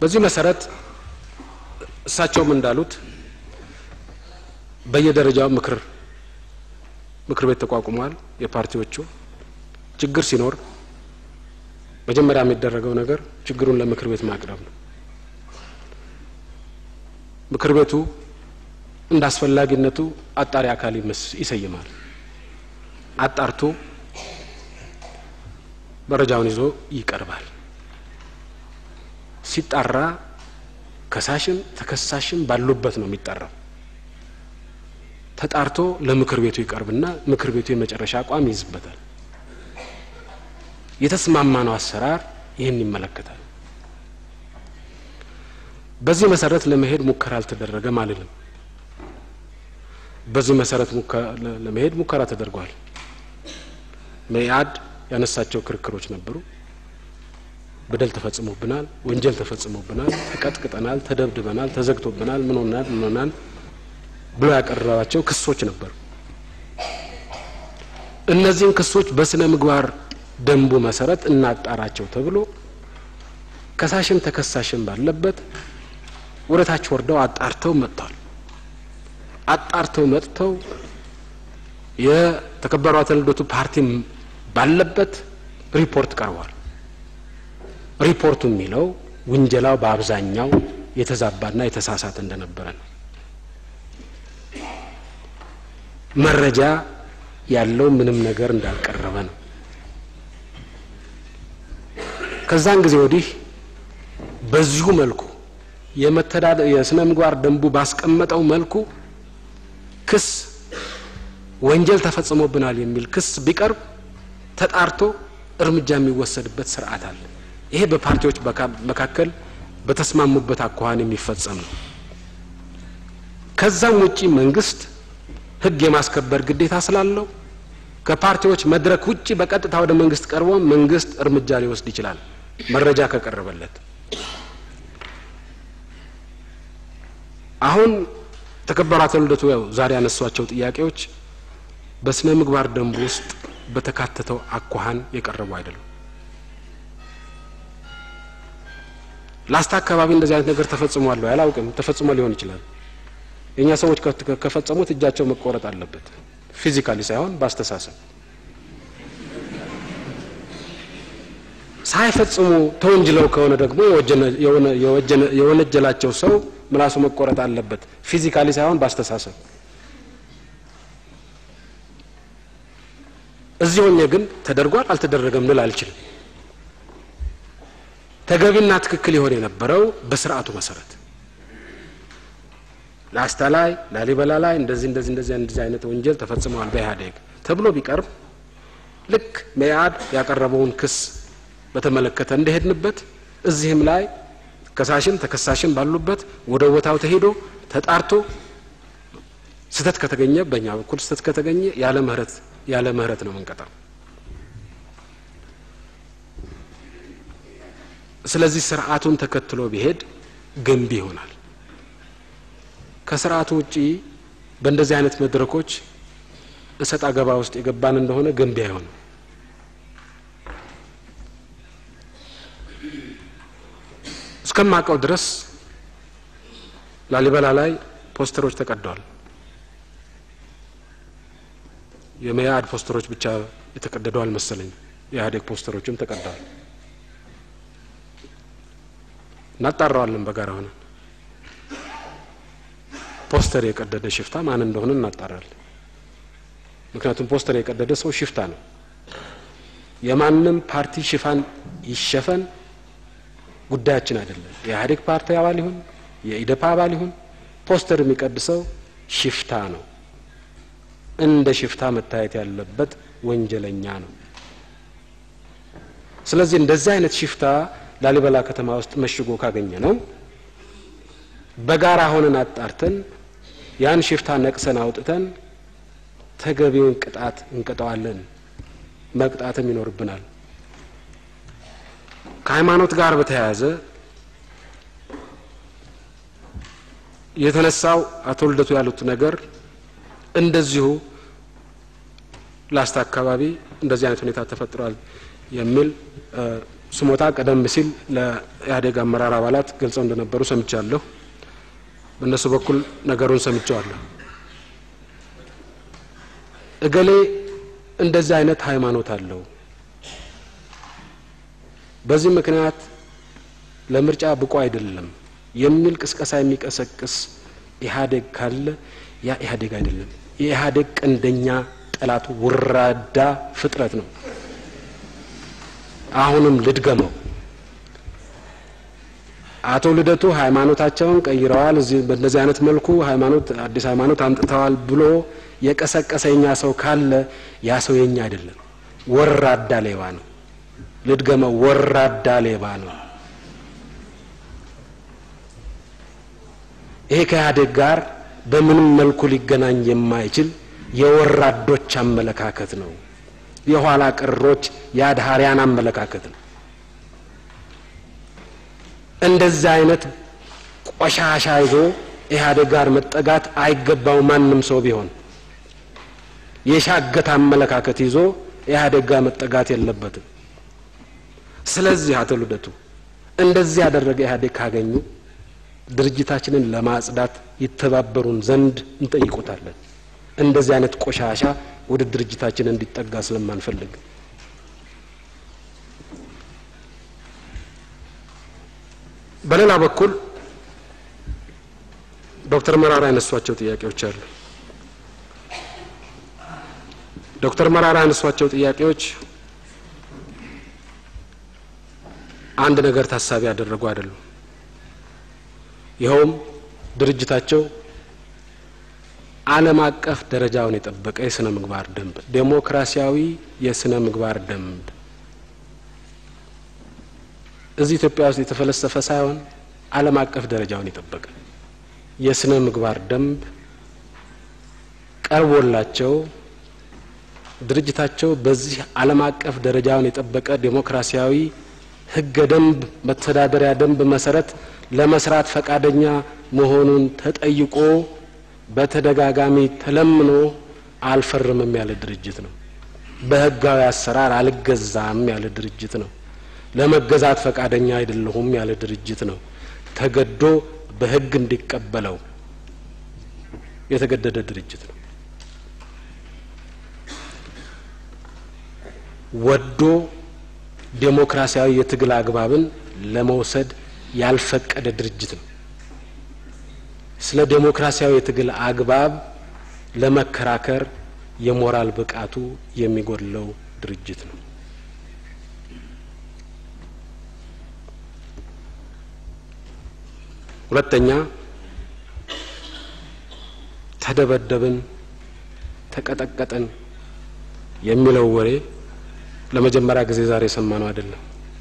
በዚህ መሰረት እሳቸውም እንዳሉት በየደረጃው ምክር ምክር ቤት ተቋቁሟል። የፓርቲዎቹ ችግር ሲኖር መጀመሪያ የሚደረገው ነገር ችግሩን ለምክር ቤት ማቅረብ ነው። ምክር ቤቱ እንደ አስፈላጊነቱ አጣሪ አካል ይሰይማል። አጣርቶ መረጃውን ይዞ ይቀርባል። ሲጣራ ከሳሽም ተከሳሽም ባሉበት ነው የሚጠራው። ተጣርቶ ለምክር ቤቱ ይቀርብና ምክር ቤቱ የመጨረሻ አቋም ይይዝበታል። የተስማማነው አሰራር ይህን ይመለከታል። በዚህ መሰረት ለመሄድ ሙከራ አልተደረገም አልልም። በዚህ መሰረት ለመሄድ ሙከራ ተደርጓል። መኢአድ ያነሳቸው ክርክሮች ነበሩ። በደል ተፈጽሞብናል፣ ወንጀል ተፈጽሞብናል፣ ተቀጥቅጠናል፣ ተደብድበናል፣ ተዘግቶብናል፣ ምን ሆናል ምን ሆናል ብሎ ያቀረባቸው ክሶች ነበሩ። እነዚህን ክሶች በስነ ምግባር ደንቡ መሰረት እናጣራቸው ተብሎ ከሳሽም ተከሳሽም ባለበት ወደ ታች ወርደው አጣርተው መጥተዋል። አጣርተው መጥተው የተከበሩ አቶ ልደቱ ፓርቲም ባለበት ሪፖርት ቀርቧል። ሪፖርቱ የሚለው ውንጀላው በአብዛኛው የተዛባና የተሳሳተ እንደነበረ ነው። መረጃ ያለው ምንም ነገር እንዳልቀረበ ነው። ከዛን ጊዜ ወዲህ በዚሁ መልኩ የመተዳደር የስነ ምግባር ደንቡ ባስቀመጠው መልኩ ክስ ወንጀል ተፈጽሞብናል የሚል ክስ ቢቀርብ ተጣርቶ እርምጃ የሚወሰድበት ስርዓት አለ። ይሄ በፓርቲዎች መካከል በተስማሙበት አኳኋን የሚፈጸም ነው። ከዛም ውጪ መንግስት ሕግ የማስከበር ግዴታ ስላለው ከፓርቲዎች መድረክ ውጪ በቀጥታ ወደ መንግስት ቀርቦ መንግስት እርምጃ ሊወስድ ይችላል መረጃ ከቀረበለት። አሁን ተከበሩ አቶ ልደቱ ያው ዛሬ ያነሷቸው ጥያቄዎች በስነ ምግባር ደንቡ ውስጥ በተካተተው አኳኋን የቀረቡ አይደሉም። ላስታ አካባቢ እንደዚህ አይነት ነገር ተፈጽሟል ወይ አላውቅም። ተፈጽሞ ሊሆን ይችላል። የእኛ ሰዎች ከፈጸሙት እጃቸው መቆረጥ አለበት፣ ፊዚካሊ ሳይሆን በአስተሳሰብ ሳይፈጽሙ ተወንጅለው ከሆነ ደግሞ የወነጀላቸው ሰው ምላሱ መቆረጥ አለበት፣ ፊዚካሊ ሳይሆን በአስተሳሰብ። እዚህ ሆኜ ግን ተደርጓል አልተደረገም ልል አልችልም። ተገቢና ትክክል የሆነ የነበረው በስርዓቱ መሰረት ላስታ ላይ ላሊበላ ላይ እንደዚህ እንደዚህ እንደዚህ እንደዚህ አይነት ወንጀል ተፈጽመዋል በኢህአዴግ ተብሎ ቢቀርብ ልክ መኢአድ ያቀረበውን ክስ በተመለከተ እንደሄድንበት እዚህም ላይ ከሳሽም ተከሳሽም ባሉበት ወደ ቦታው ተሄዶ ተጣርቶ ስህተት ከተገኘ በእኛ በኩል ስህተት ከተገኘ ያለ ምህረት ያለ ምህረት ነው የምንቀጣው። ስለዚህ ስርዓቱን ተከትሎ ቢሄድ ገንቢ ይሆናል። ከስርዓቱ ውጪ በእንደዚህ አይነት መድረኮች እሰጥ አገባ ውስጥ የገባን እንደሆነ ገንቢ አይሆንም። እስከማውቀው ድረስ ላሊበላ ላይ ፖስተሮች ተቀደዋል። የመኢአድ ፖስተሮች ብቻ የተቀደደው አልመሰለኝ። የኢህአዴግ ፖስተሮችም ተቀደዋል። እናጣራዋለን በጋራ ሆነን ፖስተር የቀደደ ሽፍታ ማን እንደሆነ እናጣራለን። ምክንያቱም ፖስተር የቀደደ ሰው ሽፍታ ነው። የማንም ፓርቲ ሽፋን ይሸፈን ጉዳያችን አይደለም። የኢህአዴግ ፓርቲ አባል ይሁን የኢደፓ አባል ይሁን ፖስተር የሚቀድሰው ሽፍታ ነው። እንደ ሽፍታ መታየት ያለበት ወንጀለኛ ነው። ስለዚህ እንደዚህ አይነት ሽፍታ ላሊበላ ከተማ ውስጥ መሽጎ ካገኘ ነው በጋራ ሆነን አጣርተን ያን ሽፍታ ነቅሰን አውጥተን ተገቢውን ቅጣት እንቀጠዋለን። መቅጣትም ይኖርብናል። ከሃይማኖት ጋር በተያያዘ የተነሳው አቶ ልደቱ ያሉት ነገር እንደዚሁ ላስታ አካባቢ እንደዚህ አይነት ሁኔታ ተፈጥሯል የሚል ስሞታ ቀደም ሲል ለኢህአዴግ አመራር አባላት ገልጸው እንደነበሩ ሰምቻለሁ። በእነሱ በኩል ነገሩን ሰምቸዋለሁ። እገሌ እንደዚህ አይነት ሃይማኖት አለው፣ በዚህ ምክንያት ለምርጫ ብቁ አይደለም የሚል ቅስቀሳ የሚቀሰቅስ ኢህአዴግ ካለ ያ ኢህአዴግ አይደለም። የኢህአዴግ ቀንደኛ ጠላቱ ውራዳ ፍጥረት ነው። አሁንም ልድገመው። አቶ ልደቱ ሃይማኖታቸውን ቀይረዋል፣ እዚህ በእንደዚህ አይነት መልኩ ሃይማኖት አዲስ ሃይማኖት አምጥተዋል ብሎ የቀሰቀሰ የኛ ሰው ካለ ያ ሰው የኛ አይደለም፣ ወራዳ ሌባ ነው። ልድገመው፣ ወራዳ ሌባ ነው። ይሄ ከኢህአዴግ ጋር በምንም መልኩ ሊገናኝ የማይችል የወራዶች አመለካከት ነው። የኋላ ቀሮች የአድሃሪያን አመለካከት ነው። እንደዚህ አይነት ቆሻሻ ይዞ ኢህአዴግ ጋር መጠጋት አይገባው። ማንም ሰው ቢሆን የሻገት አመለካከት ይዞ ኢህአዴግ ጋር መጠጋት የለበትም። ስለዚህ አቶ ልደቱ እንደዚህ ያደረገ ኢህአዴግ ካገኙ ድርጅታችንን ለማጽዳት ይተባበሩን ዘንድ እንጠይቆታለን። እንደዚህ አይነት ቆሻሻ ወደ ድርጅታችን እንዲጠጋ ስለማንፈልግ በሌላ በኩል ዶክተር መራራ ያነሷቸው ጥያቄዎች አሉ። ዶክተር መራራ ያነሷቸው ጥያቄዎች አንድ ነገር ታሳቢ ያደረጉ አይደሉም። ይኸውም ድርጅታቸው ዓለም አቀፍ ደረጃውን የጠበቀ የስነ ምግባር ደንብ፣ ዴሞክራሲያዊ የስነ ምግባር ደንብ እዚህ ኢትዮጵያ ውስጥ የተፈለሰፈ ሳይሆን ዓለም አቀፍ ደረጃውን የጠበቀ የስነ ምግባር ደንብ ቀርቦላቸው ድርጅታቸው በዚህ ዓለም አቀፍ ደረጃውን የጠበቀ ዴሞክራሲያዊ ሕገ ደንብ መተዳደሪያ ደንብ መሰረት ለመስራት ፈቃደኛ መሆኑን ተጠይቆ በተደጋጋሚ ተለምኖ አልፈርምም ያለ ድርጅት ነው። በህጋዊ አሰራር አልገዛም ያለ ድርጅት ነው። ለመገዛት ፈቃደኛ አይደለሁም ያለ ድርጅት ነው። ተገዶ በህግ እንዲቀበለው የተገደደ ድርጅት ነው። ወዶ ዴሞክራሲያዊ የትግል አግባብን ለመውሰድ ያልፈቀደ ድርጅት ነው። ስለ ዴሞክራሲያዊ የትግል አግባብ ለመከራከር የሞራል ብቃቱ የሚጎድለው ድርጅት ነው። ሁለተኛ ተደበደብን፣ ተቀጠቀጥን የሚለው ወሬ ለመጀመሪያ ጊዜ ዛሬ የሰማነው አይደለም።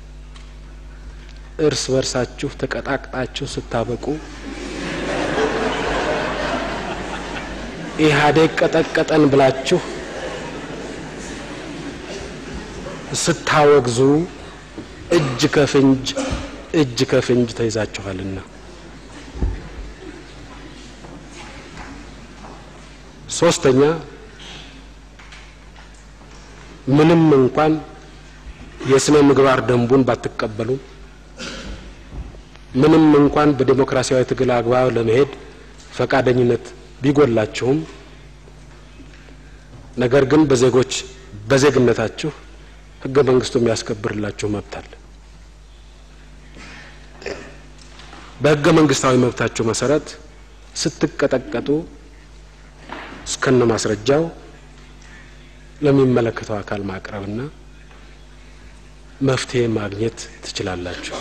እርስ በርሳችሁ ተቀጣቅጣችሁ ስታበቁ ኢህአዴግ ቀጠቀጠን ብላችሁ ስታወግዙ እጅ ከፍንጅ እጅ ከፍንጅ ተይዛችኋልና። ሶስተኛ ምንም እንኳን የስነ ምግባር ደንቡን ባትቀበሉ ምንም እንኳን በዴሞክራሲያዊ ትግል አግባብ ለመሄድ ፈቃደኝነት ቢጎላችሁም ነገር ግን በዜጎች በዜግነታችሁ ሕገ መንግስቱ የሚያስከብርላችሁ መብት አለ። በሕገ መንግስታዊ መብታችሁ መሰረት ስትቀጠቀጡ እስከነ ማስረጃው ለሚመለከተው አካል ማቅረብና መፍትሄ ማግኘት ትችላላችሁ።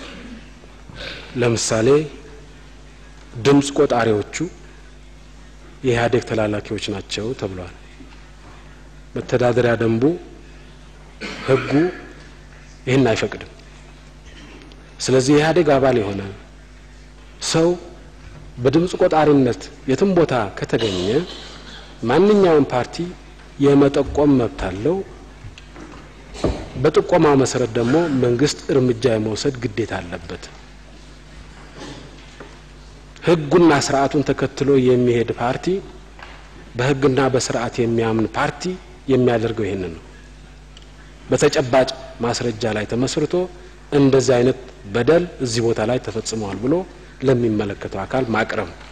ለምሳሌ ድምፅ ቆጣሪዎቹ የኢህአዴግ ተላላኪዎች ናቸው ተብሏል። መተዳደሪያ ደንቡ ህጉ ይህን አይፈቅድም። ስለዚህ የኢህአዴግ አባል የሆነ ሰው በድምፅ ቆጣሪነት የትም ቦታ ከተገኘ ማንኛውም ፓርቲ የመጠቆም መብት አለው። በጥቆማው መሰረት ደግሞ መንግስት እርምጃ የመውሰድ ግዴታ አለበት። ህጉና ስርዓቱን ተከትሎ የሚሄድ ፓርቲ በህግና በስርዓት የሚያምን ፓርቲ የሚያደርገው ይህንን ነው። በተጨባጭ ማስረጃ ላይ ተመስርቶ እንደዚህ አይነት በደል እዚህ ቦታ ላይ ተፈጽመዋል ብሎ ለሚመለከተው አካል ማቅረብ